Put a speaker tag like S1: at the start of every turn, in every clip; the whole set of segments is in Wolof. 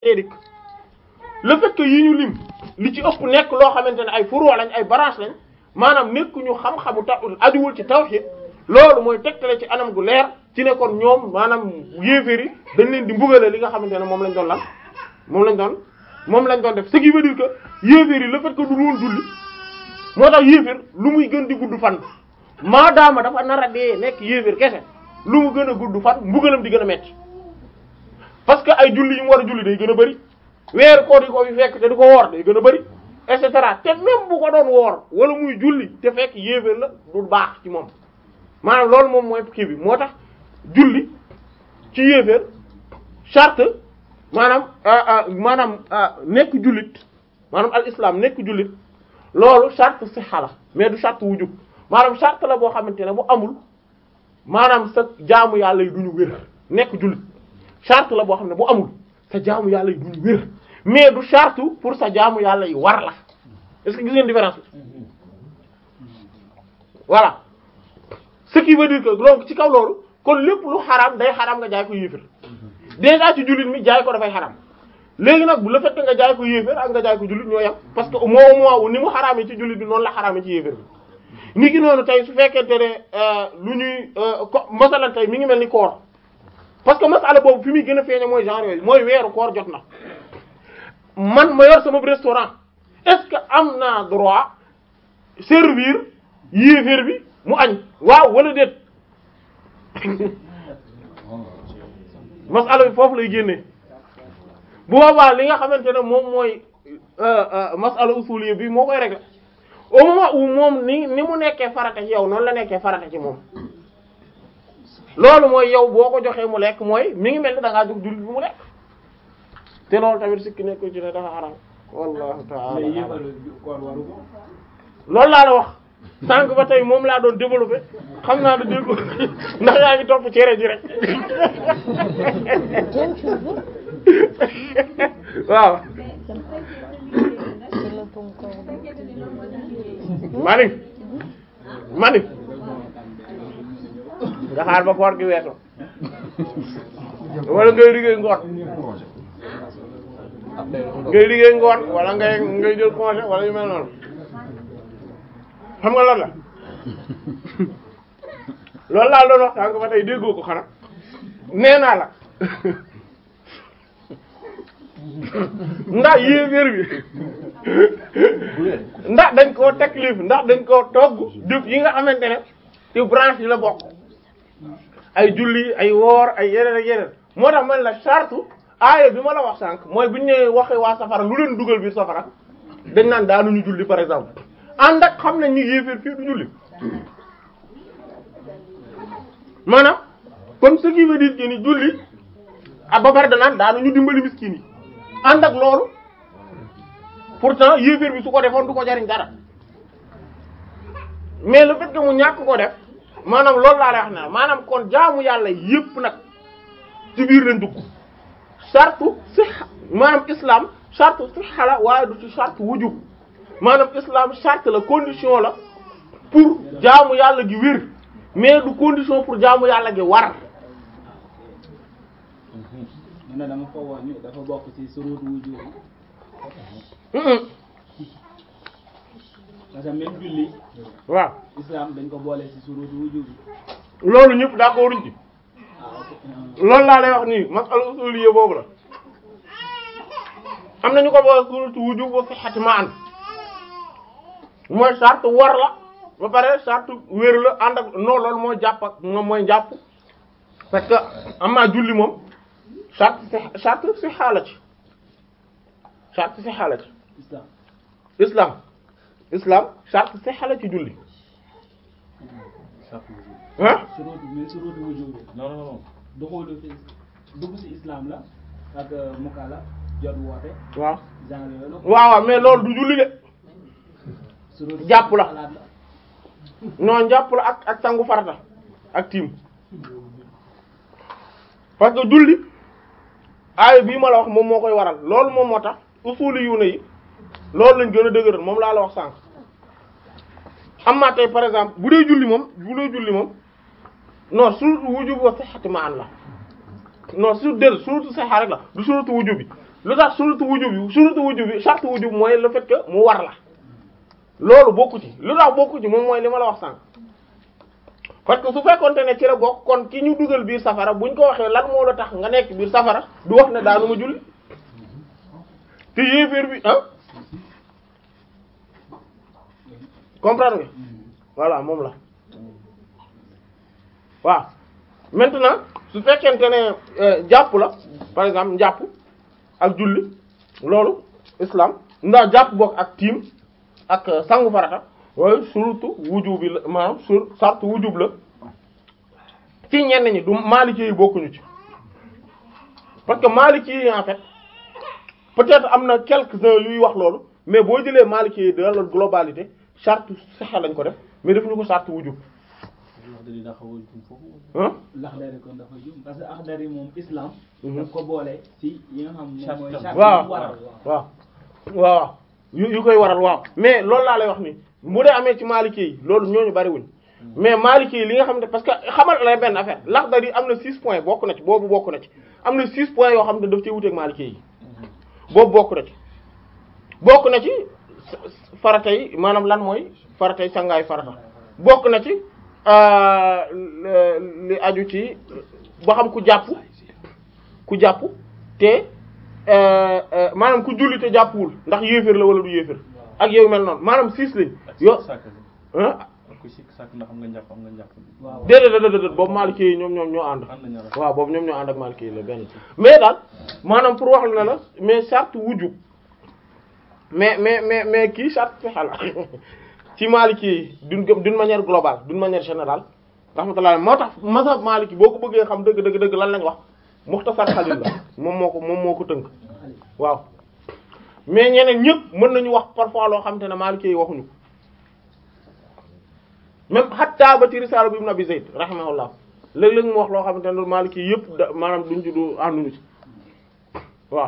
S1: dik le fait que yi ñu lim li ci ëpp nekk loo xamante ne ay furu lañ ay branche lañ maanaam nekk ñu xam-xamu ta ajuwul ci tawhid loolu mooy tegtale ci anam gu leer ci ne kon ñoom maanaam yéeféer yi dañ leen di mbugale li nga xamante ne moom lañ doon lan moom lañ doon moom lañ doon def ce qui veut dire que yéeféer yi le fait que du woon julli moo tax yéeféer lu muy gën di gudd fan maadaama dafa nar a dee nekk yéeféer kese lu mu gën a gudd fan mbugalam di gën a metti parce que ay julli yi mu war a julli day gën a bëri weeru koor yi ko fi fekk te di ko woor day gën a bëri et cetera te même bu ko doon woor wala muy julli te fekk yéeféer la du baax ci moom maanaam loolu moom mooy kii bi moo tax julli ci yéeféer charte maanaam maanaam nekk jullit maanaam al islam nekk jullit loolu charte sixa la mais du charte wujub maanaam charte la boo xamante ne bu amul maanaam sa jaamu yàlla yi duñu wér nekk jullit charte la boo xam ne bu amul sa jaamu yàlla yi duñu wér mais du charte pour sa jaamu yàlla yi war la est-ce que gis ngeen différence bi voilà ce qui veut dire que donc ci kaw loolu kon lépp lu xaraam day xaraam nga jaay ko yéefér déjà ci jullit mi jaay ko dafay xaraam léegi nag bu la fekk nga jaay ko yéefér ak nga jaay ko jullit ñoo yem parce que au moment où ni mu xaraamee ci jullit bi noonu la xaraamee ci yéefér bi ni ki noonu tey su fekkente ne lu ñuy ko masalan tey mi ngi mel ni koor parce que masala boobu fi muy gën a feeñe mooy genre yooyu mooy weeru koor jot na man ma yor sama restaurant est-ce que am naa droit servir yéeféer bi mu añ waaw wala déet masala bi foofu lay génnee bu boobaa li nga xamante ne moom mooy masala usuliyya bi moo koy régler au moment où moom ni ni mu nekkee farata ci yow noonu la nekkee farata ci moom loolu mooy yow boo ko joxee mu lekk mooy mi ngi mel ni da ngaa jox jullit bi mu lekk te loolu tamit sikki nekku ci ne dafa xaram wallahu ta'ala loolu laa la wax sànq ba tey moom laa doon développé xam naa da dégg ndax yaa ngi topp cere ji rek waaw mani mani nga xaar ba koor gi weesu wala ngay liggéey ngoon ngay liggéey ngoon wala ngay ngay jël congé wala yu mel noonu xam nga lan la loolu laa doon wax sànq ba tey déggoo ko xanaa nee naa la ndax yéeféer bi ndax dañ koo taklif ndax dañ koo togg jëf yi nga xamante ne ci branche yi la bokk ay julli ay woor ay yeneen ak yeneen moo tax man la charte aaya bi ma la wax sànq mooy bu ñu nee waxee waa safara lu leen dugal biir safara dañ naan daanuñu julli par exemple ànd ak xam nañ ni yéeféer fii du julli maanaam comme ce qui veut dire que ni julli ah ba pare danaan daanuñu dimbali miskin yi ànd ak loolu pourtant yéeféer bi su ko defoon du ko jariñ dara mais le fait que mu ñàkk ko def maanaam loolu laa lay wax ne maanaam kon jaamu yàlla yépp nag ci biir lañ dugg sartu si maanaam islam sartu si xala waaye du ci sartu wujub maanaam islam charte la condition la pour jaamu yàlla gi wér mais du condition pour jaamu yàlla gi war
S2: man na dama foogoon ni dafa bokk ci surut wujub parce que même julli
S1: waaw
S2: islam dañ ko boole ci surut wujub
S1: loolu ñëpp d'accord uñ ci
S2: ah ok
S1: loolu laa lay wax nii masala usuliyya boobu la am nañu ko boole suratu wujub wa sihhati ma'an mooy charte war la ba pare charte wér la ànd ak non loolu mooy jàpp ak moom mooy jàpp parce que am naa julli moom charte si charte si xaala ci charte si xaala ci
S2: islam
S1: islam islam charte si xaala ci julli ah
S2: surut mais surut wujub
S3: non non non
S2: duxulu fi dugg ci islam la ak mukala jot woote
S1: waaw
S2: genre yooyu la
S1: waaw waaw mais loolu du julli de
S2: surut
S1: jàpp la.
S2: xalaat la
S1: non jàpp la ak ak sangu farata ak tiim parce que julli aaya bii ma la wax moom moo koy waral loolu moom moo tax usuli yu ne yi loolu lañ gën a dëgëral moom laa la wax sànq am naa tey par exemple bu dee julli moom bu dee julli moom non suratu wujub wa sihhati ma an la non sur del suratu sihha rek la du suratu wujub bi lu tax surutu wujub bi surutu wujub bi sartu wujub mooy le fait que mu war la loolu bokku ci lu tax bokku ci moom mooy li ma la wax sànq parce que su fekkonte ne ci la bokk kon ki ñu dugal biir safara buñ ko waxee lan moo la tax nga nekk biir safara du wax ne daanu ma julli te yéeféer bi ah comprendre nga voilà moom la waaw maintenant su fekkente ne jàpp la par exemple njàpp ak julli loolu islam ndax jàpp bokk ak tiim ak sangu farata waaye surtout wujub bi la maanaam sur sartu wujub la ci ñenn ñi du maliki yi bokkuñu ci parce que maliki yi en fait peut-être am na quelques-uns yuy wax loolu mais boo jëlee maliki yi dans la globalité charte saxa lañ ko def mais defuñu ko charte wujub ah
S2: Laxdari kon dafa jum parce que Laxdari moom islam. daf ko boole ci yi nga xam moom mooy. charte
S1: waaw
S2: yu waral
S1: waaw waaw yu yu koy waral waaw mais loolu laa lay wax ni bu dee amee ci maliki yi loolu ñooñu bariwuñ mais maliki yi li nga xam ne parce que xamal la benn affaire Laxdari am na 6 points bokk na ci boobu bokk na ci am na 6 points yoo xam ne daf cee wuteeg maliki yi boobu bokk na ci bokk na ci faratay maanaam lan mooy faratay sangaay farata bokk na ci li aju ci ba xam ku jàpp ku jàpp te maanaam ku julli te jàppwul ndax yéeféer la wala du yéeféer ak yow mel noonu maanaam six lañ yo ah
S3: ku sikk sàkk ndax am nga njàpp am nga njàpp
S2: waaw
S1: déedéet déedéet déedéet boobu Maliki yi ñoom ñoom ñoo ànd
S3: ànd ñaar
S1: waaw boobu ñoom ñoo ànd ak Maliki yi la benn mais daal maanaam pour wax la la mais charte wujub mais mais mais mais kii charte fexe la ci Maliki yi d'une d'une manière globale d'une manière générale rahmatullah moo tax mazhab Maliki boo ko bëggee xam dëgg dëgg dëgg lan lañ wax Mukhtasar Khalil la moom moo ko moom moo ko tënk waaw mais ñeneen ñëpp mën nañu wax parfois loo xam te ne Maliki yi waxuñu ko même hatta ba ci risaala bu Ibn Abi Zayd rahimahullah léeg-léeg mu wax loo xamante ne Maliki yi yëpp da maanaam duñ ci du ànduñu ci waaw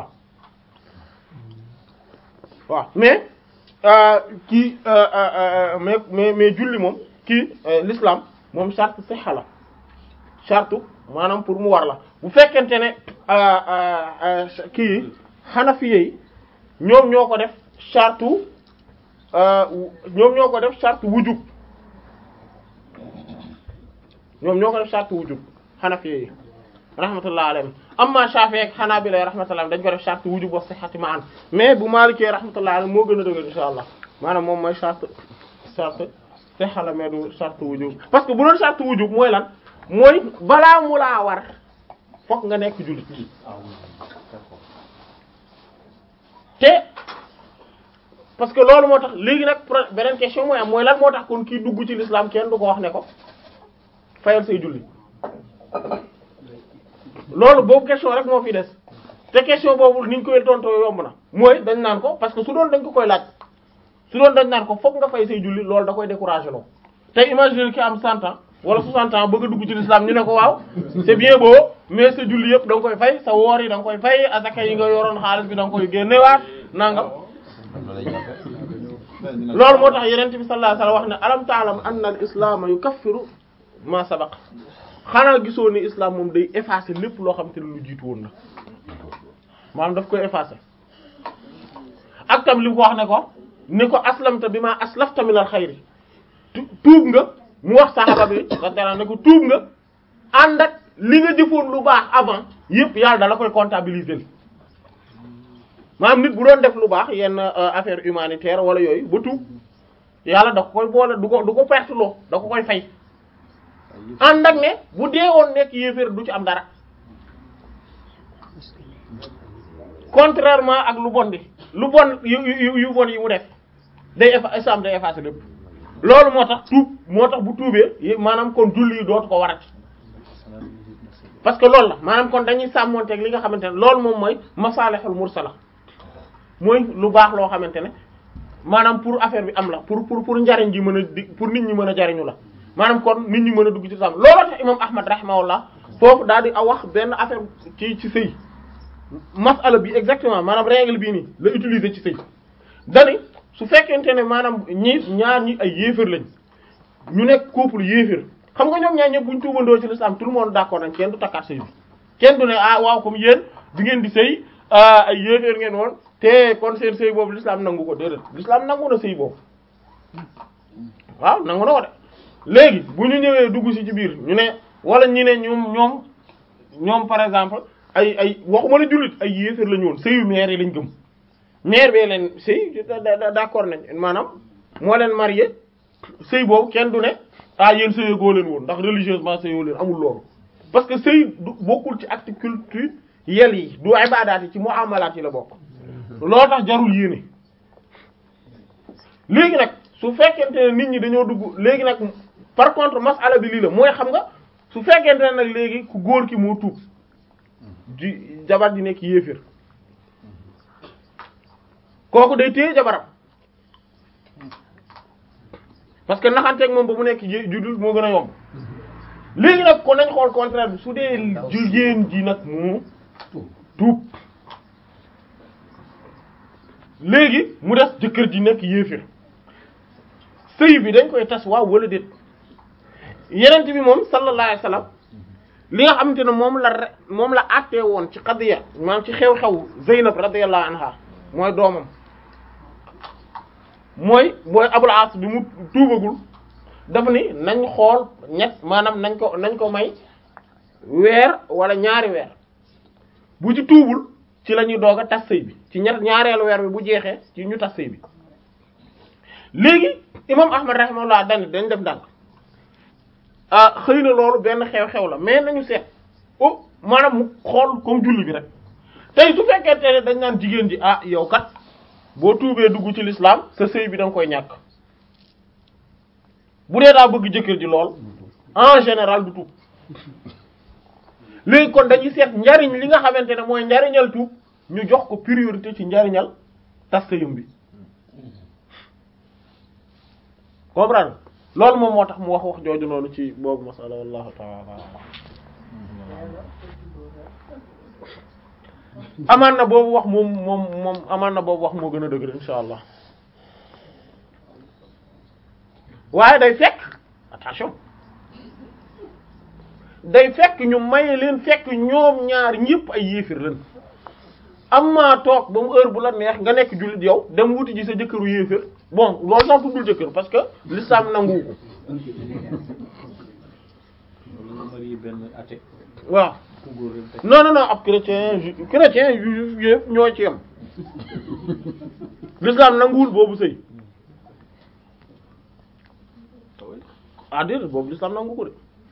S1: waaw mais euh, kii euh, euh, mais mais mais julli moom kii l'islam moom charte sixa la charte maanaam pour mu war la bu fekkente ne kii xanafiye yi ñoom ñoo ko def charte ñoom ñoo ko def charte wujub ñoom ñoo ko def charte wujub xanafiye yi rahmatullah alayhim amma Shafi'i ak Hanabila rahmatullah dañ ko def charte wujub wa sihhati ma'an mais bu Maliki rahmatullah alayhim moo gën a dëgër insha allah maanaam moom mooy charte charte sihha la mais du charte wujub parce que bu doon charte wujub mooy lan mooy balaa mu laa war fokk nga nekk jullit te parce que loolu moo tax léegi nag pro beneen question mooy am mooy lan moo tax kon kii dugg ci l'islam kenn du ko wax ne ko fayal say julli loolu boobu question rek moo fi des te question boobu ni ñu koy tontoo yomb na mooy dañ naan ko parce que su doon dañ ko koy laaj su doon dañ naan ko fokk nga fay say julli loolu da koy décourager loo tey imagine ki am 100 ans wala 60 ans bëgg a dugg ci l'islam ñu ne ko waaw c'est bien beau mais sa julli yëpp da nga koy fay sa woor yi da nga koy fay asaka yi nga yoroon xaalis bi da nga koy génnewaat nangam loolu moo tax yeneen bi sallallahu alayhi wasallam wax ne alam ta'lam anna al islam yukaffiru ma sabaq xanaa gisoo ni islam moom day effacer lépp loo xam te ne lu jiitu woon na maanaam daf koy effacer ak tam li mu ko wax ne ko ni ko aslamta bi ma aslafta min al xayri tuub nga mu wax saxaba bi radiyallahu ne ko tuub nga ànd ak li nga jëfoon lu baax avant yëpp yàlla dala koy comptabiliser maanaam nit bu doon def lu baax yenn affaire humanitaire wala yooyu ba tuub yàlla da ko koy boole du ko du ko perte loo da ko koy fay ànd ak ne bu dee woon nekk yéeféer du ci am dara contrairement ak lu bon bi lu bon yu yu yu bon yi mu def day effa islam day effacer lépp loolu moo tax tuub moo tax bu tuubee maanaam kon julli yi dootu ko warati parce que loolu la maanaam kon dañuy sàmmonteeg li nga xamante ne loolu moom mooy masalihul mursala mooy lu baax loo xamante ne maanaam pour affaire bi am la pour pour pour njariñ ji mën a di pour nit ñi mën a jariñu la maanaam kon nit ñi mën a dugg ci islam looloo tax imam ahmad rahimahullah foofu daal di a wax benn affaire ci ci sëy masala bi exactement maanaam règle bii nii la utiliser ci sëy dani su fekkente ne maanaam ñi ñaar ñi ay yéefér lañ ñu nekk couple yéefér xam nga ñoom ñaar ñëpp buñ tuubandoo ci l'islam tout le monde d'accord nañ kenn du takkaat sëy bi kenn du ne ah waaw comme yéen bi ngeen di sëy ah ay yéeféer ngeen woon te kon seen sëy boobu l'islam nangu ko déedéet l'islam nangu na sëy boobu waaw nangu na ko de léegi bu ñu ñëwee dugg ci ci biir ñu ne wala ñi ne ñoom ñoom ñoom par exemple ay ay waxuma la jullit ay yéeféer la ñu woon sëyu maire yi lañ gëm maire bee leen sëy d'accord nañ maanaam moo leen marié sëy boobu kenn du ne ah yéen sëyee goo leen woon ndax religieusement sëyoo leen amul loolu parce que sëy du bokkul ci acte culture yel yi du ibadaat yi ci muamalaat yi la bokk loo tax jarul yéene léegi nag su fekkente ne nit ñi dañoo dugg léegi nag par contre masala bi lii la mooy xam nga su fekkente ne nag léegi ku góor ki moo tuub di jabar di nekk yéeféer kooku day téye jabaram parce que naxanteeg moom ba mu nekk juddul moo gën a yomb léegi nag kon nañ xool contraire bi su dee jigéen ji nag moo tuub léegi mu des jëkkër ji nekk yéefir sëy bi dañ koy tas waaw wala déet yenent bi moom sallallahu alayhi wasallam li nga xamante ne moom la re moom la àttee woon ci xadiya maanaam ci xew-xew Zeynab radiyallahu anha mooy doomam mooy mooy Abul As bi mu tuubagul dafa ni nañ xool ñett maanaam nañ ko nañ ko may weer wala ñaari weer bu ci tuubul ci la ñuy doog a tas sëy bi ci ñett ñaareelu weer bi bu jeexee ci ñu tas sëy bi léegi imam Ahmad rahimahullah dani dañ def ndànk ah xëy na loolu benn xew-xew la mais nañu seet oh maanaam mu xool comme julli bi rek tey su fekkente ne dañ naan jigéen ji ah yow kat boo tuubee dugg ci l'islam sa sëy bi da nga koy ñàkk bu dee daa bëgg jëkkër ji lool en général du tuub léegi kon dañuy seet njariñ li nga xamante ne mooy njariñal tuub ñu jox ko priorité ci njariñal tas sëyam bi comprendre loolu moom moo tax mu wax wax jooju noonu ci boobu masala wallahu ta'ala amaan na boobu wax moom moom moom amaan na boobu wax moo gën a dëgër insha allah waaye day fekk attention day fekk ñu maye leen fekk ñoom ñaar ñëpp ay yéefir leen am maa toog ba mu heure bu la neex nga nekk jullit yow dem wuti ji sa jëkkëru yéefir bon loolu sax tuddul jëkkër parce que l'islam nangu ko waaw non non non ab chrétien ju chrétien yu yëpp ñoo ci yem l'islam nanguwul boobu sëy ah déedéet boobu l'islam nangu ko de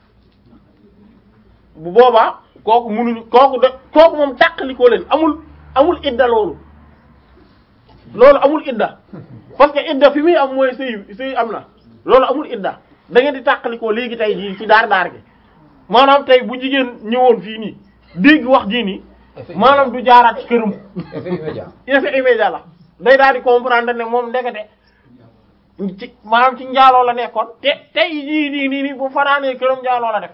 S1: bu boobaa kooku munuñu kooku de kooku moom tàqalikoo leen amul amul idda loolu loolu amul idda parce que idda fi muy am mooy sëy sëy am na loolu amul idda da ngeen di tàqalikoo léegi tey jii ci daar daar gi maanaam tey bu jigéen ñëwoon fii nii dégg wax jii nii maanaam du jaaraat ci këram
S4: effet immédiat
S1: effet immédiat la day daal di comprendre ne moom ndekete ci maanaam ci njaaloo la nekkoon te tey jii nii nii nii bu fanaanee këram njaaloo la def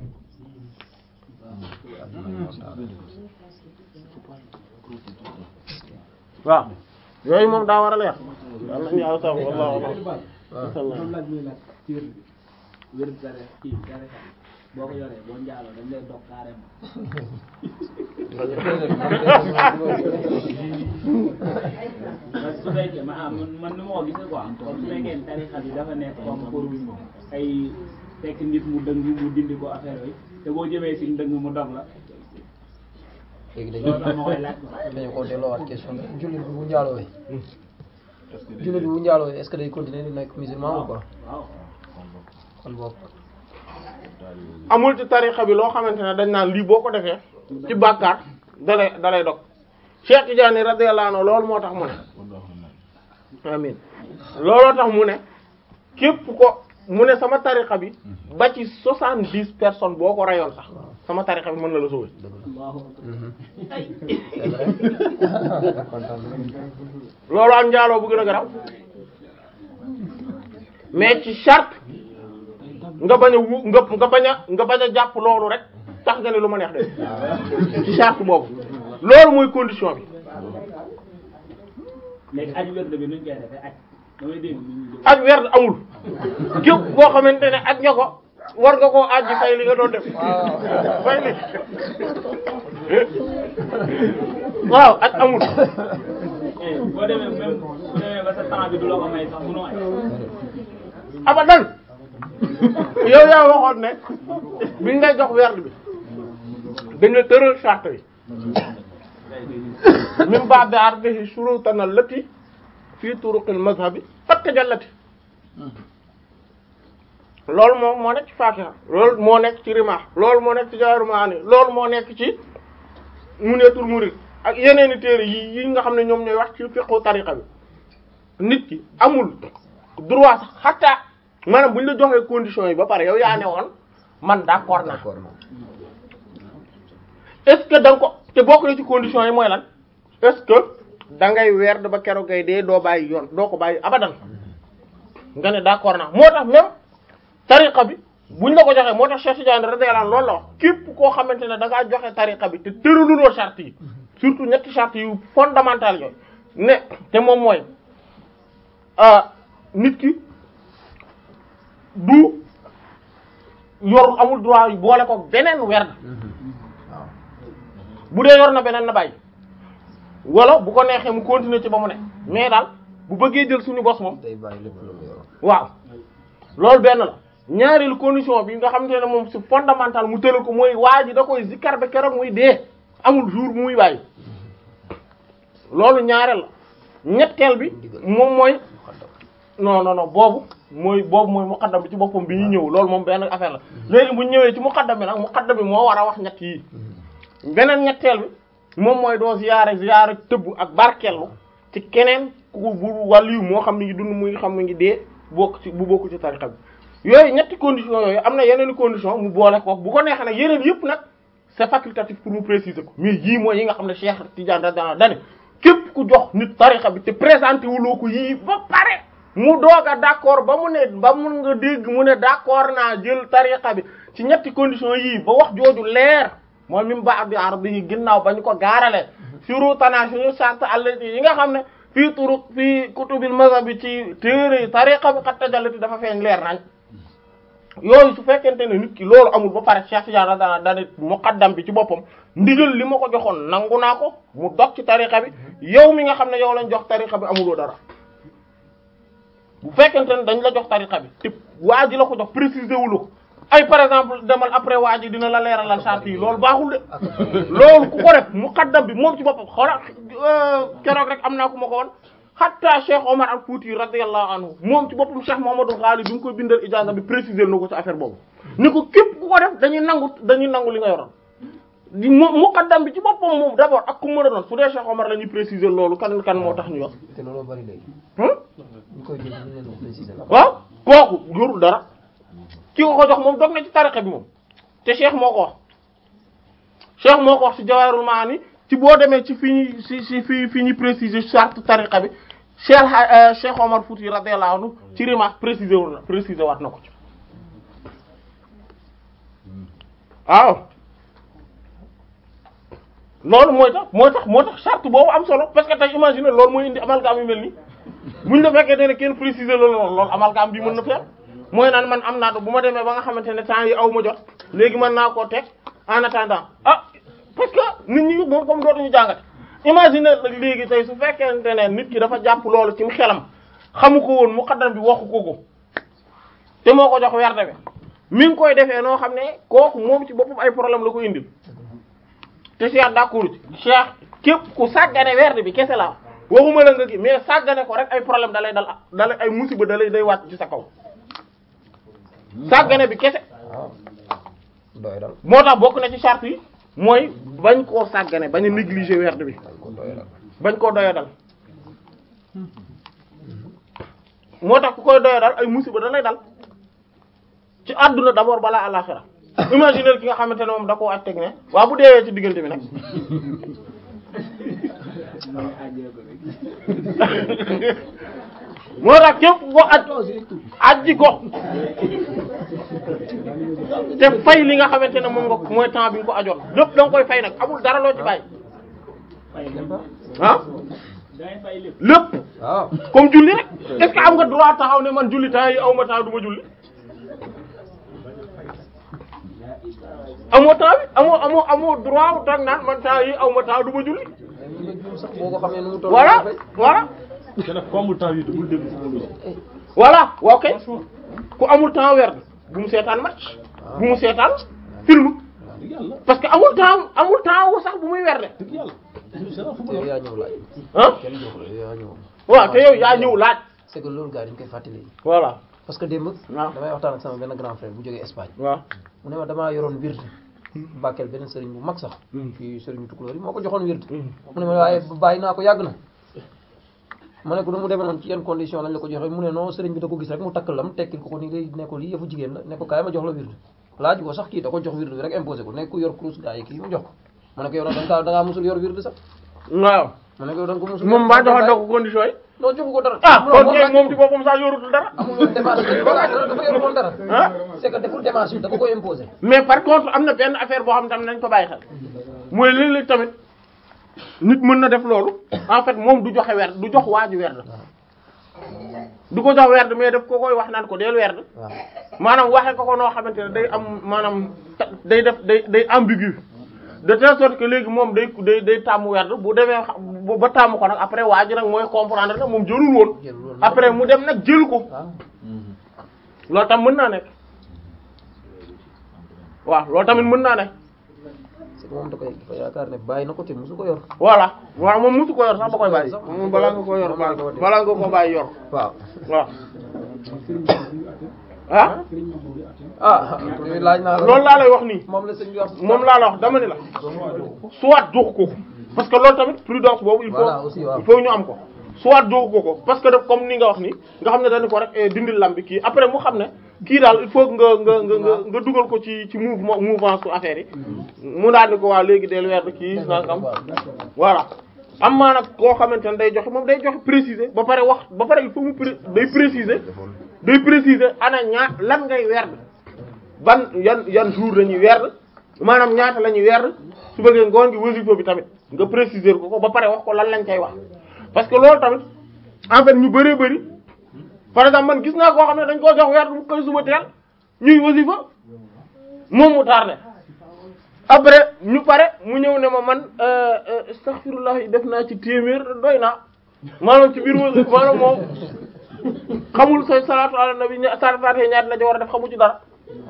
S1: waaw yooyu moom daa war a leer yàlla nañu yàlla sax wallahu a'lam
S2: loolu laaj muy laaj ci wér wér dara kii dara boo ko yoree boo njaaloo dañ lay dog carrément parce que su fekkee ma ah man man nu ma ko gisee quoi comme su fekkee ne tarixa bi dafa nekk comme pour ay fekk nit mu dëng mu dindi ko affaire yooyu te boo jëmee si dëng mu dog la
S4: léegi dañuy
S2: loolu tax ma koy laaj
S4: dañu ko delloowaat question bi jullit bi bu njaalowee jullit bi bu njaalowee est-ce que day continuer di nekk musulman ou quoi
S2: waaw
S4: kon bokk
S1: amul ci tarixa bi loo xamante ne dañ naan lii boo ko defee ci bàkkaar dalay dalay dog Cheikh Tidiane radiyallahu anhu loolu moo tax mu ne amin looloo tax mu ne képp ko mu ne sama tarixa bi ba ci soixante-dix personnes boo ko rayoon sax sama tarixa bi mën na la sauver
S2: Allahu
S4: c'est vrai kontaan
S1: loolu am njaaloo bu gën a garaw mais ci charte nga bañ a wu nga nga bañ a nga bañ a jàpp loolu rek tax nga ne lu ma neex de ci charte boobu loolu mooy condition bi
S2: léegi aju wér bi nuñ koy defee aj damay dégg nit ñi di
S1: ak werd amul képp boo xamante ne ak nga ko war nga koo àjji fay li nga doon def
S4: waaw
S1: fay li waaw aj amul
S2: eh boo demee même bu demee ba sa temps bi du la ko may sax munoo ay
S1: abadan yow yaa waxoon ne bi ngay jox werd bi dañ la tëral charte yi min ba'di ardihi shurutan allati fi turuqil mazhabi qad tajallati loolu moom moo nekk ci Fatiha loolu moo nekk ci Rimah loolu moo nekk ci Jawahirul Maani loolu moo nekk ci Munyatul Murid ak yeneeni téere yi yi nga xam ne ñoom ñooy wax ci fiqhu tariqa bi nit ki amul droit sax xataa maanaam bu ñu la joxee conditions yi ba pare yow yaa ne woon man d'accord naa
S4: d'accord naa
S1: est-ce que da nga ko te bokk na ci conditions yi mooy lan est-ce que da ngay weer ba keroog ngay dee doo bàyyi yoon doo ko bàyyi abadan nga ne d'accord naa moo tax même tariqa bi buñ la ko joxee moo tax Cheikh Tidiane radiyallahu anhu loolu la wax képp koo xamante ne da ngaa joxe tariqa bi te tëraluloo charte yi surtout ñetti charte yu fondamentales yooyu ne te moom mooy ah nit ki du yor amul droit yu boole ko beneen werd
S4: waaw
S1: bu dee yor na beneen na bàyyi wala bu ko neexee mu continuer ci ba mu ne mais daal bu bëggee jël suñu bos moom
S4: day bàyyi lépp lu mu yor
S1: waaw loolu benn la ñaareelu condition bi nga xamante ne moom c'est fondamental mu tëral ko mooy waa ji da koy zikkar ba keroog muy dee amul jour bu muy bàyyi loolu ñaareel la ñetteel bi moom mooy non non non boobu mooy boobu mooy muqaddam bi ci boppam bi ñu ñëw loolu moom benn affaire la léegi bu ñu ñëwee ci muqaddam bi nag muqaddam bi moo war a wax ñett yi beneen ñetteel bi moom mooy doo ziyaare ziyaare tëbb ak barkellu ci keneen ku bu wàllu moo xam ne ngi dund muy xam ne ngi dee bokk ci bu bokk ci tariqa bi yooyu ñetti condition yooyu am na yeneen i condition mu boole ko bu ko neexee nag yeneen yëpp nag c'est facultatif pour mu préciser ko mais yii mooy yi nga xam ne Cheikh Tidiane radiyallahu dane képp ku jox nit tariqa bi te présenté wuloo ko yii ba pare mu doog a d'accord ba mu ne ba mun nga dégg mu ne d'accord naa jël tariqa bi ci ñetti condition yii ba wax jooju leer mooy min ba'di ardihi ginnaaw ba ñu ko gaarale shurutana suñu sart allati yi nga xam ne fii turuq fii kutubil mazhab bi ci téere tariqa bi xat tajallati dafa feeñ leer nañ yooyu su fekkente ne nit ki loolu amul ba pare Cheikh Tidiane dana dana muqaddam bi ci boppam ndigal li ma ko joxoon nangu naa ko mu dog ci tariqa bi yow mi nga xam ne yow lañ jox tariqa bi amuloo dara bu fekkente ne dañ la jox tariqa bi te waa ji la ko jox préciser wulu ko ay par exemple demal après waa ji dina la leeralal charte yi loolu baaxul de loolu ku ko def muqaddam bi moom ci boppam xoola keroog rek am naa ku ma ko woon hatta Cheikh Omar al Fouti radiyallahu anhu moom ci boppam Cheikh Mouhamadou Ghali bi nga koy bindal ijaaza bi préciser na ko ci affaire boobu ni ko képp ku ko def dañuy nangu dañuy nangu li nga yoroon di mu muqaddam bi ci boppam moom d'abord ak ku mën a doon su dee Cheikh Omar la ñuy préciser loolu kan kan moo tax ñu wax
S4: te looloo bari léegi
S1: hum
S4: ñu koy jël ñu leen ko préciser la
S1: waaw kooku yorul dara ki ko ko jox moom dog na ci tariqa bi moom te Cheikh moo ko wax Cheikh moo ko wax ci Jawahirul Maani ci boo demee ci fi ñuy ci ci fi fi ñuy préciser charte tariqa bi Cheikh euh, Cheikh Omar Fouti radiyallahu anhu ci Rimah préciser wu na préciser waat na ko ci waaw loolu mooy tax mooy tax moo tax charte boobu am solo parce que tey imagine loolu mooy indi amalgame yu mel nii buñ la fekkee ne kenn préciser loolu loolu amalgame bi mën na faire mooy naan man am naa do bu ma demee ba nga xamante ne temps yi aw ma jot léegi mën naa koo teg en attendant ah parce que nit ñi moom comme dootuñu jàngate imagine nag léegi tey su fekkente ne nit ki dafa jàpp loolu ci xelam xamu ko woon muqaddam bi waxu ko ko te moo ko jox werde bi mi ngi koy defee noo xam ne kooku moom ci boppam ay problème la ko indil te Cheikh d'accord ci Cheikh képp ku sàggane werde bi kese la waxuma la nga gi mais sàggane ko rek ay problème da lay dal da lay ay musiba da lay day wàcc ci sa kaw sàggane bi kese
S4: waaw doy dal
S1: moo tax bokk na ci charte yi mooy bañ koo sàggane bañ a négliger werde bi
S4: dañ ko doy dal
S1: bañ koo doyadal moo tax ku koy doyadal ay musiba da lay dal ci àdduna d'abord balaa àllaxira imaginer ki nga xamante ne moom da koo aj teg ne waaw bu deewee ci diggante bi nag moo tax képp ko aj ajji ko te fay li nga xamante ne moom nga mooy temps bi nga ko ajoon lépp da nga koy fay nag amul dara loo ci bàyyi ah
S2: dangay fay lépp
S1: lépp
S4: waaw
S1: comme julli rek est-ce que am nga droit taxaw ne man julli temps yi aw ma temps du ma julli amoo temps bi amoo amoo amoo droit wu toog naan man temps yi aw ma temps du ma julli
S4: mais nga juum sax boo ko xamee nu mu toll.
S1: voilà
S4: nga fay.
S1: voilà
S3: te nag ku amul temps yi te bul déglu ci loolu.
S1: voilà waaw kay ku amul temps weer bu mu seetaan match bu mu seetaan film
S3: dëgg yàlla
S1: parce que amul temps amul temps wu sax bu muy werde
S3: dëgg yàlla.
S4: te yow yaa ñëw laaj.
S1: ah
S4: kenn jox la yow yaa ñëw.
S1: waaw te yow yaa ñëw laaj
S4: c'est que loolu gars yi dañ koy fàttali.
S1: voilà
S4: parce que démb.
S1: waaw.
S4: damay waxtaan ak sama benn grand frère bu jógee Espagne.
S1: waaw
S4: mu ne ma damaa yoroon wird Bakel benn sëriñ bu mag sax. fii sëriñu tukulóor yi moo ko joxoon wird. mu ne ma waaye bàyyi naa ko yàgg na. ma ne ko nu mu demee noonu ci yenn condition lañ la ko joxe mu ne non sëriñ bi da ko gis rek mu takk lam tekkil ko ko ni day ne ko lii yëfu jigéen la ne ko kaay ma jox la wird laaj ko sax kii da ko jox wird bi rek imposé ko ne ku yor kurus gaa yi kii mu jox ko ma ne ko yow nag da nga da ngaa musul yor wird sax
S1: waaw
S4: ma ne ko yow da nga ko musul
S1: moom mbaa joxoon na ko condition yi
S4: non joxu ko dara
S1: ah
S4: Mu ne
S1: kon
S4: moom
S1: kay
S4: laaj
S1: moom ci boppam sax yorutul dara
S4: amul woon démarche bi voilà dafa yor woon dara
S1: ah
S4: c'est que deful démarche bi da ko koy imposé
S1: mais par contre am na benn affaire boo xam tam nañ ko bàyyi xel mooy léeg-léeg tamit nit mën na def loolu en fait moom du joxe werd du jox waa ji werd du ko jox werd mais daf ko koy wax naan ko deel werd
S4: waaw
S1: maanaam waxe ko ko noo xamante ne day am maanaam ta- day def day day ambigu de telle sorte que léegi moom day day day tàmm werd bu demee xa- bu- ba tàmm ko nag après waa ji nag mooy comprendre ne moom jëlul woon
S4: jël loolu
S1: après mu dem nag jël ko
S4: waaw
S1: loolu tam mën naa nekk waaw loolu tamit mën naa nekk
S4: c'est que moom da koy dafa yaakaar ne bàyyi na ko te musu ko yor
S1: voilà waaw moom musu ko yor sax ba koy bàyyi moom balaa nga ko yor bàyyi balaa nga ko bàyyi yor
S4: waaw
S1: waaw ah
S4: ah yooyu laaj naa la
S1: loolu laa lay wax nii
S4: moom la sëñ bi wax
S1: moom laa la wax dama ni la soit jox ko ko parce que loolu tamit prudence boobu il faut
S4: Voilà, aussi, waaw.
S1: il faut ñu am ko soit jox ko ko parce que daf comme ni nga wax ni nga xam ne dañu ko rek eh, dindil lam bi kii après mu xam ne kii daal il faut que nga nga nga nga nga dugal ko ci ci mouvement mouvement su affaire yi mu daal di ko waa léegi del weer kii nangam voilà am maa nag koo xamante ne day joxe moom day joxe préciser ba pare wax ba pare il faut mu pré- day préciser day préciser ana ñaa lan ngay werd ban yan yan jour la ñuy werd maanaam ñaata la ñuy werd su bëggee ngoon gi wasifa bi tamit nga préciser ko ko ba pare wax ko lan lañ koy wax parce que loolu tamit en fait ñu bëree bëri par exemple man gis naa koo xam ne dañ koo jox werd mu koy suba teel ñuy wasifa moom mu tardé après ñu pare mu ñëw ne ma man euh, euh, astaghfirullah yi def naa ci téeméer doy naa maanaam ci biir wasifa maanaam moom xamul say salaatu ala nabi ña salaatu faatiha ñaata la ci war a def xamu ci dara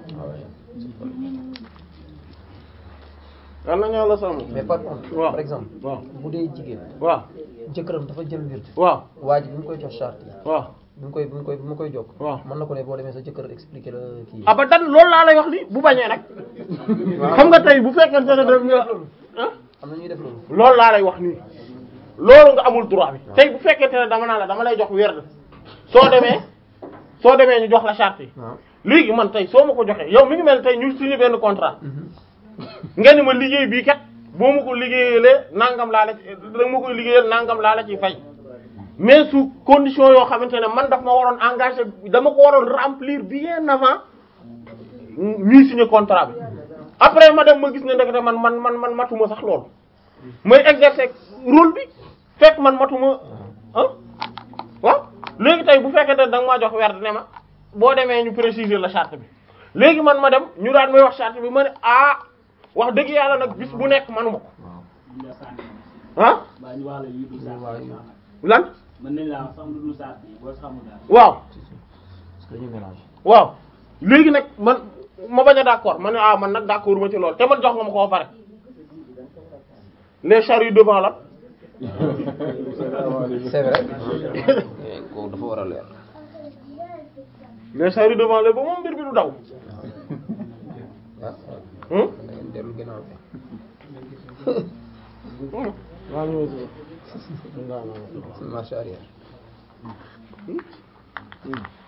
S1: yal na ñoo la sàmm
S4: mais par contre
S1: waaw
S4: par exemple
S1: waaw
S4: bu dee jigéen
S1: waaw
S4: jëkkëram dafa jël wird
S1: waaw
S4: waa ji bi mu koy jox charte yi
S1: waaw
S4: bi mu koy bi mu koy bi mu koy jokk
S1: waaw
S4: mën na ko ne boo demee sa jëkkër expliqué la kii
S1: abadan loolu laa lay wax ni bu bañee nag xam nga tey bu fekkente ne daf nga ah
S4: am na ñuy def loolu
S1: loolu laa lay wax nii loolu nga amul droit bi tey bu fekkente ne dama naa la dama lay jox werd soo demee soo demee ñu jox la charte yi
S4: waaw
S1: léegi man tey soo ma ko joxee yow mi ngi mel tey ñu signé benn contrat nga ni ma liggéey bii kat boo ma ko liggéeyalee nangam laa la ci da ma koy liggéeyal nangam laa la ciy fay mais su condition yoo xamante ne man daf ma waroon engagé dama ko waroon remplir bien avant ñuy signé contrat bi après ma dem ma gis ne ndekete man man man man matuma sax loolu may exercer rôle bi fekk man matuma ah waaw léegi tey bu fekkee ne da nga maa jox werd ne ma boo demee ñu préciser la charte bi léegi man ma dem ñu daan may wax charte bi ma ne ah wax dëgg yàlla nag bis bu nekk manuma ko
S2: ñu la sànni
S1: ah
S2: baa ñu wax la yu dul sànni
S1: lan
S2: mën nañ laa wax sax lu dul sànni boo xamul daal
S1: waaw
S4: parce que dañuy mélange
S1: waaw léegi nag man ma bañ a d'accord ma ne ah man nag d'accord ma ci loolu te man jox nga ma ko ba pare les charrues devant la
S4: c'est vrai kooku dafa war a leer
S1: les charrues devant la ba moom mbir bi du daw
S4: ah
S1: hum
S4: da ngeen dellu ginnaaw
S1: waaw
S4: marche arrière